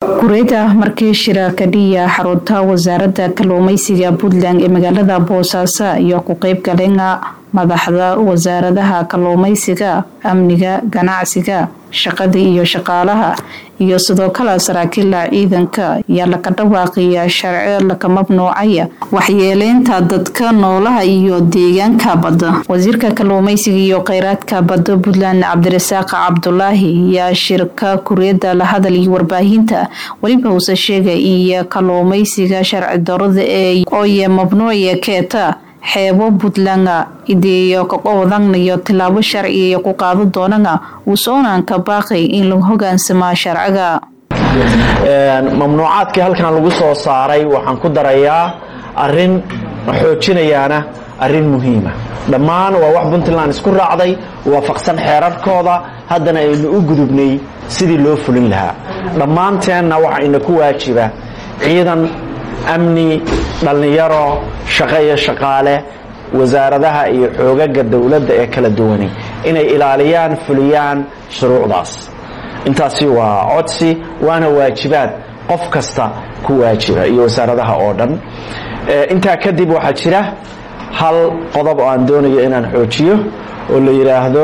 gureyda markii shira kadhiya xarunta wasaaradda kalluumeysiga puntland ee magaalada boosaaso iyo ku qeyb galinga madaxda wasaaradaha kalluumeysiga amniga ganacsiga shaqada iyo shaqaalaha iyo sidoo kale saraakiila ciidanka ayaa laka dhawaaqiya sharci laka mamnuucaya waxyeeleynta dadka noolaha iyo deegaanka badda wasiirka kalluumeysiga iyo kheyraadka badda puntland cabdirasaaq cabdulaahi ayaa shirka kuriyada la hadal iyo warbaahinta weliba uuse sheegay iyo kalluumeysiga sharci darada ee ooye mamnuuciya keeta xeebo puntland ideeyo kaqowdanayo tilaabo sharciga ku qaado doonana wuusoonanka baaqay in lagu hogaansamaa sharciga mamnuucaadkii halkan lagu soo saaray waxaan ku darayaa arin xoojinayaana arin muhiima dhammaan waa wax puntland isku raacday waafaqsan xeerarkooda haddana aynu u gudubnay sidii loo fulin lahaa dhammaanteenna waxaa ina ku waajiba ciidan amni dhallinyaro shaqo iyo shaqaale wasaaradaha iyo xoogaga dowladda ee kala duwani inay ilaaliyaan fuliyaan shuruucdaas intaasi waa codsi waana waajibaad qof kasta ku waajiba iyo wasaaradaha oo dhan intaa kadib waxaa jira hal qodob oo aan doonayo inaan xoojiyo oo la yidhaahdo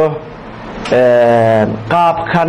qaabkan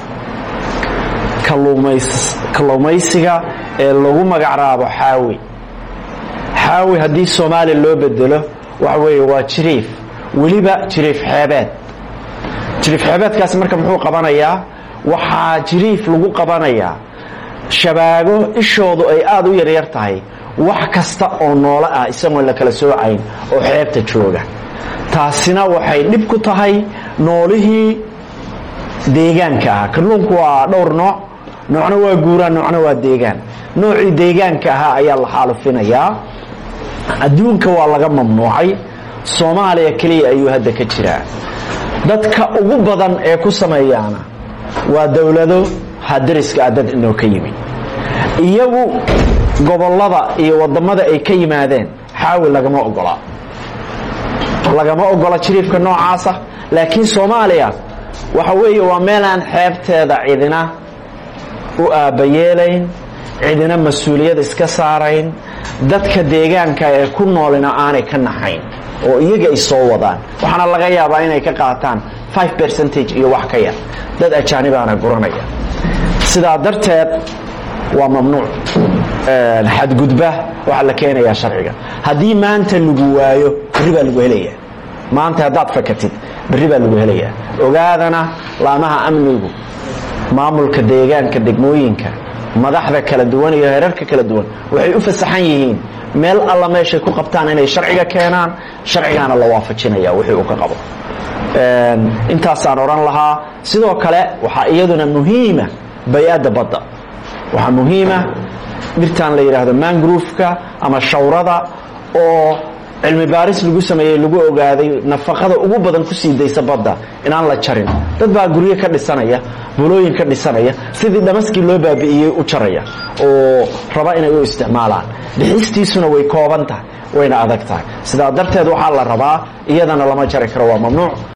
kalluumaysiga ee lagu magacraabo xaawi xaawi haddii soomaaliya loo bedelo waxa weeye waa jiriif weliba jiriif xeebeed jiriif xeebeedkaasi marka muxuu qabanayaa waxaa jiriif lagu qabanayaa shabaago ishoodu ay aada u yaryar tahay wax kasta oo noolo ah isagoon la kala soocayn oo xeebta jooga taasina waxay dhib ku tahay noolihii deegaanka ah kalluunku waa dhowr nooc noocna waa guuraan noocna waa deegaan noocii deegaanka ahaa ayaa la xaalufinayaa adduunka waa laga mamnuucay soomaaliya keliya ayuu hadda ka jiraa dadka ugu badan ee ku sameeyaana waa dowlado hadariska ah dad inoo ka yimi iyagu gobollada iyo wadamada ay ka yimaadeen xaawi lagama ogola lagama ogola jiriifka noocaasa laakiin soomaaliya waxa weeye waa meelaan xeebteeda cidina u aabbayeelayn cidina mas-uuliyad iska saarayn dadka deegaanka ee ku noolina aanay ka naxayn oo iyaga ay soo wadaan waxaana laga yaabaa inay ka qaataan five percentage iyo wax ka yar dad ajaanibaana guranaya sidaa darteed waa mamnuuc xadgudba waxaa la keenayaa sharciga haddii maanta lagu waayo berri baa lagu helayaa maanta haddaad fakatid berri baa lagu helayaa ogaadana laamaha amnigu maamulka deegaanka degmooyinka madaxda kala duwan iyo heerarka kala duwan waxay u fasaxan yihiin meel alla meeshay ku qabtaan inay sharciga keenaan sharcigaana la waafajinaya wixii uu ka qabo intaasaan odhan lahaa sidoo kale waxaa iyaduna muhiima bay-adda badda waxaa muhiima dhirtan la yidhaahdo mangroofka ama shawrada oo cilmi baaris lagu sameeyey lagu ogaaday nafaqada ugu badan ku sii daysa badda inaan la jarin dad baa guryo ka dhisanaya bulooyin ka dhisanaya sidii dhamaskii loo baabi'iyey u jaraya oo raba inay u isticmaalaan dhixistiisuna way kooban tahay wayna adag tahay sidaa darteed waxaa la rabaa iyadana lama jari karo waa mamnuuc